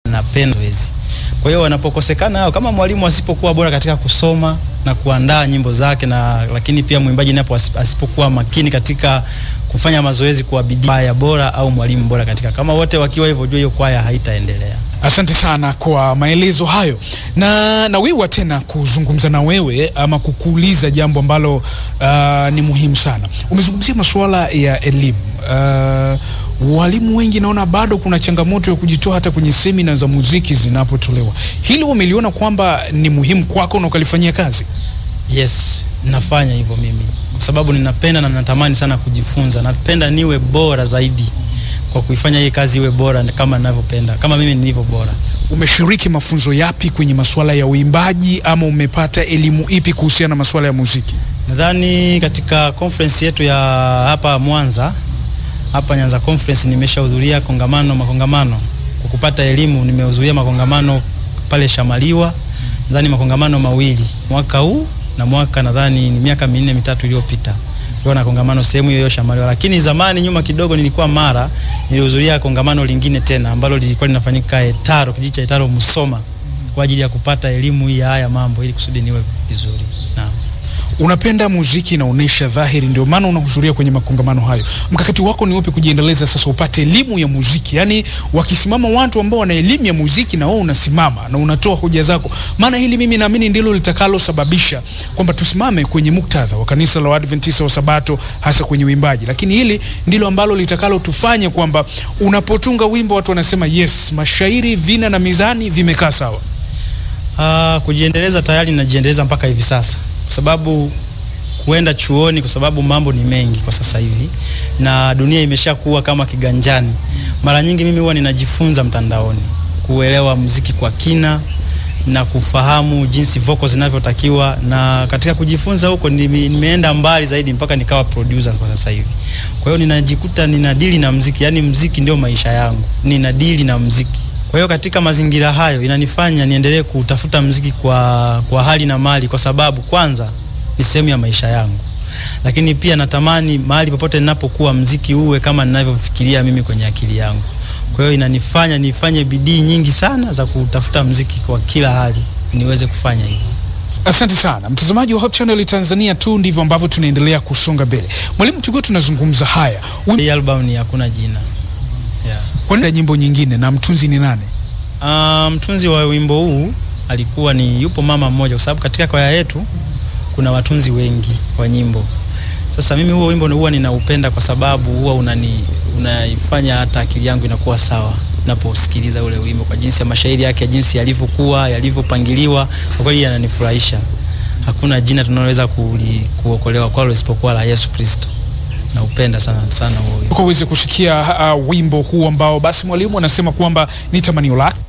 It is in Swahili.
napenda zoezi. Kwa hiyo wanapokosekana hao, kama mwalimu asipokuwa bora katika kusoma na kuandaa nyimbo zake na lakini pia mwimbaji napo asipokuwa makini katika kufanya mazoezi kwa bidii, kwaya bora au mwalimu bora katika, kama wote wakiwa hivyo, jua hiyo kwaya haitaendelea. Asante sana kwa maelezo hayo, na nawiwa tena kuzungumza na wewe ama kukuuliza jambo ambalo uh, ni muhimu sana. Umezungumzia masuala ya elimu. Uh, walimu wengi naona bado kuna changamoto ya kujitoa hata kwenye semina za muziki zinapotolewa. Hili umeliona kwamba ni muhimu kwako na ukalifanyia kazi? Yes, nafanya hivyo mimi kwa sababu ninapenda na natamani sana kujifunza. Napenda niwe bora zaidi kwa kuifanya hii kazi iwe bora kama ninavyopenda, kama mimi nilivyo bora. Umeshiriki mafunzo yapi kwenye masuala ya uimbaji ama umepata elimu ipi kuhusiana na masuala ya muziki? Nadhani katika conference yetu ya hapa Mwanza, hapa Nyanza conference, nimeshahudhuria kongamano makongamano. Kwa kupata elimu, nimehudhuria makongamano pale Shamaliwa, nadhani makongamano mawili mwaka huu na mwaka nadhani ni miaka minne mitatu iliyopita kulikuwa na kongamano sehemu hiyo Shamaliwa, lakini zamani nyuma kidogo nilikuwa Mara, nilihudhuria kongamano lingine tena ambalo lilikuwa linafanyika Etaro, kijiji cha Etaro Musoma, kwa ajili ya kupata elimu hii ya haya mambo ili kusudi niwe vizuri. Naam. Unapenda muziki, inaonyesha dhahiri, ndio maana unahudhuria kwenye makongamano hayo. Mkakati wako ni upi kujiendeleza sasa upate elimu ya muziki? Yaani wakisimama watu ambao wana elimu ya muziki na wewe unasimama na unatoa hoja zako, maana hili mimi naamini ndilo litakalosababisha kwamba tusimame kwenye muktadha wa kanisa la Waadventista wa Sabato, hasa kwenye uimbaji. Lakini hili ndilo ambalo litakalotufanya kwamba unapotunga wimbo watu wanasema yes, mashairi, vina na mizani vimekaa sawa. Ah, kujiendeleza tayari najiendeleza mpaka hivi sasa kwa sababu kuenda chuoni, kwa sababu mambo ni mengi kwa sasa hivi na dunia imeshakuwa kama kiganjani. Mara nyingi mimi huwa ninajifunza mtandaoni kuelewa muziki kwa kina na kufahamu jinsi vocals zinavyotakiwa, na katika kujifunza huko nime, nimeenda mbali zaidi mpaka nikawa producer kwa sasa hivi. Kwa hiyo ninajikuta ninadili na muziki, yani muziki ndio maisha yangu, ninadili na muziki. Kwa hiyo katika mazingira hayo inanifanya niendelee kutafuta mziki kwa, kwa hali na mali, kwa sababu kwanza ni sehemu ya maisha yangu, lakini pia natamani mahali popote ninapokuwa mziki uwe kama ninavyofikiria mimi kwenye akili yangu. Kwa hiyo inanifanya nifanye bidii nyingi sana za kutafuta mziki kwa kila hali niweze kufanya hivyo. Asante sana mtazamaji wa Hope Channel Tanzania, tu ndivyo ambavyo tunaendelea kusonga mbele. Mwalimu, tukiwa tunazungumza haya, Hii album ni hakuna jina yeah. kwenda nyimbo nyingine na mtunzi ni nane? Uh, mtunzi wa wimbo huu alikuwa ni yupo mama mmoja, kwa sababu katika kwaya yetu kuna watunzi wengi wa nyimbo. Sasa mimi huo wimbo huwa ninaupenda kwa sababu huwa unani unaifanya hata akili yangu inakuwa sawa naposikiliza ule wimbo, kwa jinsi ya mashairi yake, jinsi yalivyokuwa yalivyopangiliwa, kwa kweli yananifurahisha. Hakuna jina tunaloweza kuokolewa kwalo isipokuwa la Yesu Kristo. Naupenda sana sana huo wimbo. Kwa uweze kusikia uh, wimbo huu ambao basi mwalimu anasema kwamba ni tamanio lake